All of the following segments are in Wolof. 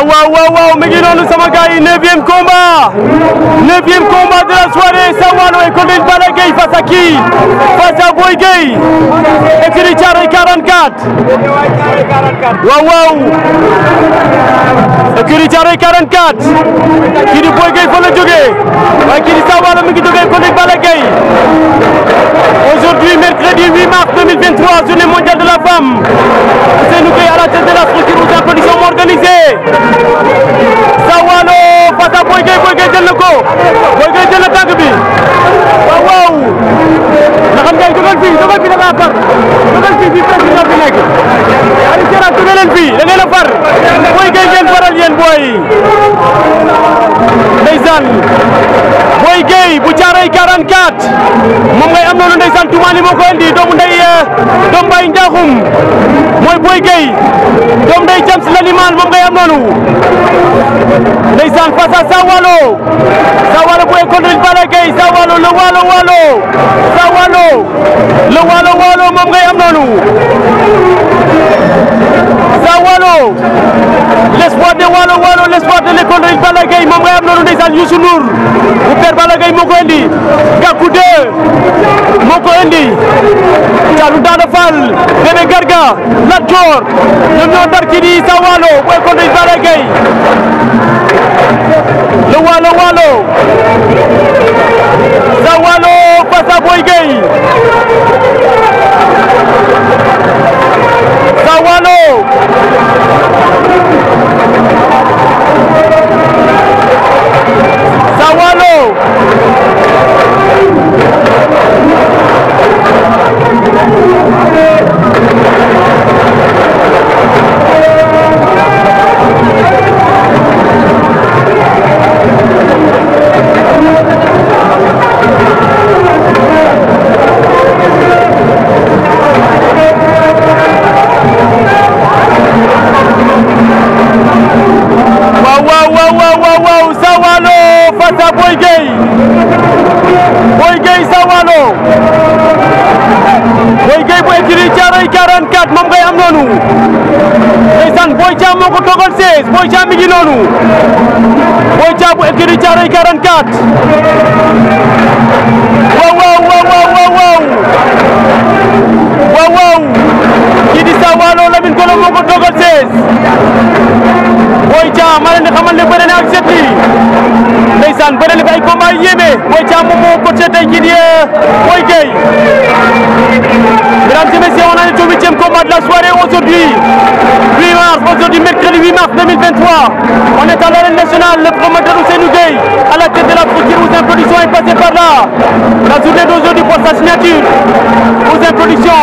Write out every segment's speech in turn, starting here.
waaw waaw waaw waaw mi ngi noonu sama gars yi neuvième combat neuvième combat de la soirée Sawalo et contre Balla Gaye face à qui face à Boy Gueye écurie Thiaroye 44 waaw waaw écurie Thiaroye 44 kii di Boy Gueye fa la jógee waaye kii di Sawalo mi ngi jógee contre Balla Gaye aujourd'hui mercredi 8 mars 2023 journée mondiale de la femme Ousseynou Gueye à la tête de la structure Ouzin Production moo organisé Sawalo face à Boy Gueye Boy Gueye jël na ko Boy Gueye jël na tànk bi waaw waaw Ndaxam Ndiaye jógal fii jógal fii da ngaa far jógal fii fii président bi nekk Aliou Sera jóge leen fii da ngeen a far Boy Gueye ngeen faral yéen booy ndeysaan Boy Gueye bu Thiaroye 44 moom ngay am noonu ndeysaan Toumani moo ko indi doomu ndey doomu Baye Ndiakhoum mooy Boy Gueye doomu ndey James Laniman moom ngay am noonu ndeysaan face à Sawalo Sawalo bu école de Balla Gaye Sawalo le Walo Walo Sawalo le Walo Walo moom ngay am noonu Sawalo l'espoir de Walo Walo l'espoir de l'école de Balla Gaye moom ngay am noonu ndeysaan Youssou Ndour bu père Balla Gaye moo ko indi Gakou 2 moo ko indi Thialou Daouda Fall Bébé Garga Lat Dior ñoom ñoo dar kii di Sawalo bu école de Balla Gaye le Walo Walo Sawalo face à Boy Gueye Sawalo Sawalo waaw waaw waaw waaw waaw waaw Sawalo face à Boy Gueye Boy Gueye Sawalo Boy Gueye bu écurie Thiaroye 44 moom ngay am noonu ndeysaan Boy Thiam moo ko toogal 16 Boy Thiam mi ngi noonu Boy Thiam bu écurie Thiaroye 44 waaw waaw waaw waaw waaw waaw waaw waaw kii di Sawalo Lamine Golo moo ko toogal 16 Boy Thiam ma leen di xamal ne bëre na ak set yi ndeysaan bëre na fi ay combat yu yéeme Boy Thiam moom moo coaché tey kii di Boy Gueye mesdames et messieurs on en est au huitième combat de la soirée aujourd'hui 8 mars aujourd'hui mercredi 8 mars 2023 on est à l'arène nationale le promoteur Ousseynou Gueye à la tête de la structure Ouzin Production est passé par là la journée d'aujourd'hui pour sa signature Ouzin Production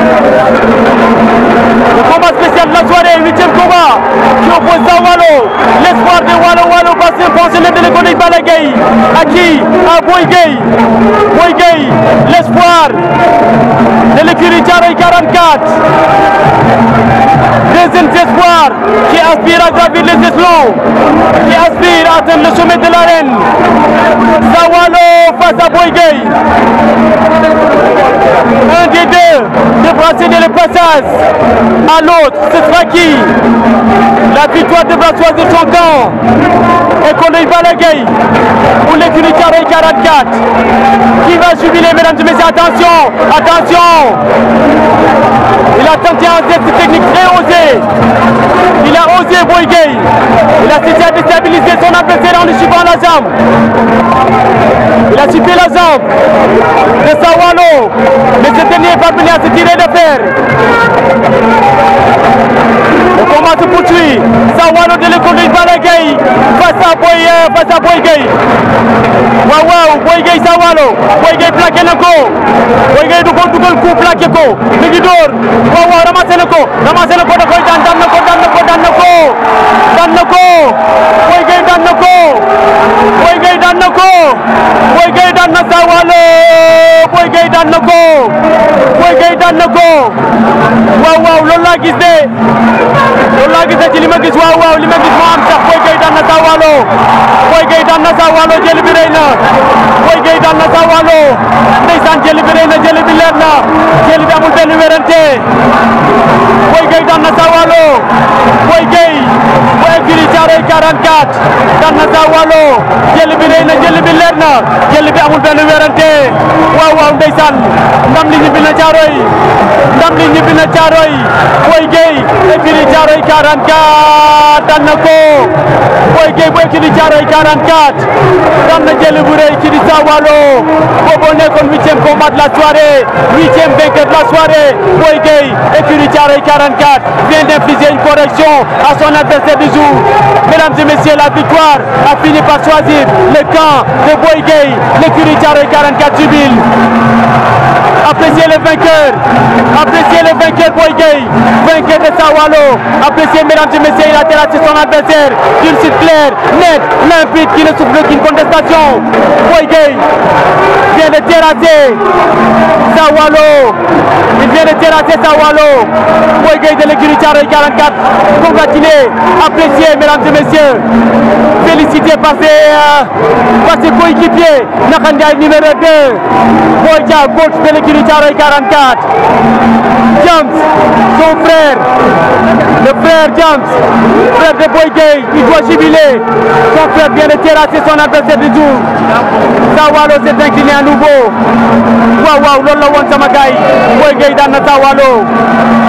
le combat spécial de la soirée, huitième combat, qui oppose Sawalo, l'espoir de Walo Walo, passé pensionnaire de l'école de Balla Gaye, à qui À Boy Gueye. Boy Gueye, l'espoir de l'écurie Thiaroye 44. Deuxième espoir qui aspire à gravir les échelons, qui aspire à atteindre le sommet de l'arène. Sawalo face à Boy Gueye. Un des deux devra céder le passage à l'autre. Ce sera qui La victoire devra choisir son camp. Et qu'on ait Balla Gaye ou l'écurie Thiaroye 44. Qui va jubiler, mesdames et messieurs Attention, attention Il a tenté un geste technique très osé. Il a osé Boy Gueye. Il a cessé à déstabiliser son adversaire en lui suivant la jambe. Il a suivi la jambe de Sawalo. Mais ce dernier est parvenu à se tirer de fer. Le combat se poursuit. Sawalo de l'école de Balla Gaye face à Boy face à Boy Gueye. waaw waaw Boy Gueye Sawalo Boy Gueye plaqué na ko Boy Gueye du ko dugal coup plaqué ko mi ngi door waaw waaw ramassé na ko ramassé na ko da koy daan daan na ko daan na ko daan na ko daan na ko Boy Gueye daan na ko Boy Gueye daan na ko Boy Gueye daan na Sawalo Boy Gueye daan na ko Boy Gueye daan na ko waaw waaw loolu laa gis de loolu laa gis de ci li ma gis waaw waaw li ma gis moo am sax Boy Gueye daan na Sawalo Boy Gueye daan na Sawalo jël bi rëy na Boy Gueye daan na Sawalo ndeysaan jël bi rëy na jël bi leer na jël bi amul benn wérante Boy Gueye daan na Sawalo Boy Gueye bu écurie Thiaroye 44 daan na Sa Waalo jël bi rëy na jël bi leer na jël bi amul benn werante waaw waaw ndeysaan ndam li ñibbi na Thiaroye ndam li ñibbi na Thiaroye Boy Gueye écurie Thiaroye 44 daan na ko Boy Gueye bu écurie Thiaroye 44 daan na jël bu rëy ci di Sa Waalo boobu nekkoon huitième combat de la soirée huitième vainqueur de la soirée Boy Gueye écurie Thiaroye 44 vient d'infliger une correction à son adversaire du jour mesdames et messieurs la victoire a fini par choisir le camp de Boy Gueye l'écurie Thiaroye 44 jubile appréciez le vainqueur appréciez le vainqueur Boy Gueye vainqueur de Sa Waalo appréciez mesdames et messieurs il a terrassé son adversaire d'une suite claire nette limpide qui ne souffre d'aucune contestation Boy Gueye vient de terrasser Sa Waalo il vient de terrasser Sa Waalo Boy Gueye de l'écurie Thiaroye 44 congratulé apprécié mesdames et messieurs félicité par ses euh, par ses coéquipiers Nakha Ndiaye numéro 2 Boy Dia coach de l'écurie Thiaroye 44 James son frère le frère James frère de Boy Gueye il doit jubiler son frère vient de terrasser son adversaire du jour Sa Waalo s'est incliné à nouveau waaw waaw loolu la woon sama gars yi Boy Gueye daan na Sa Waalo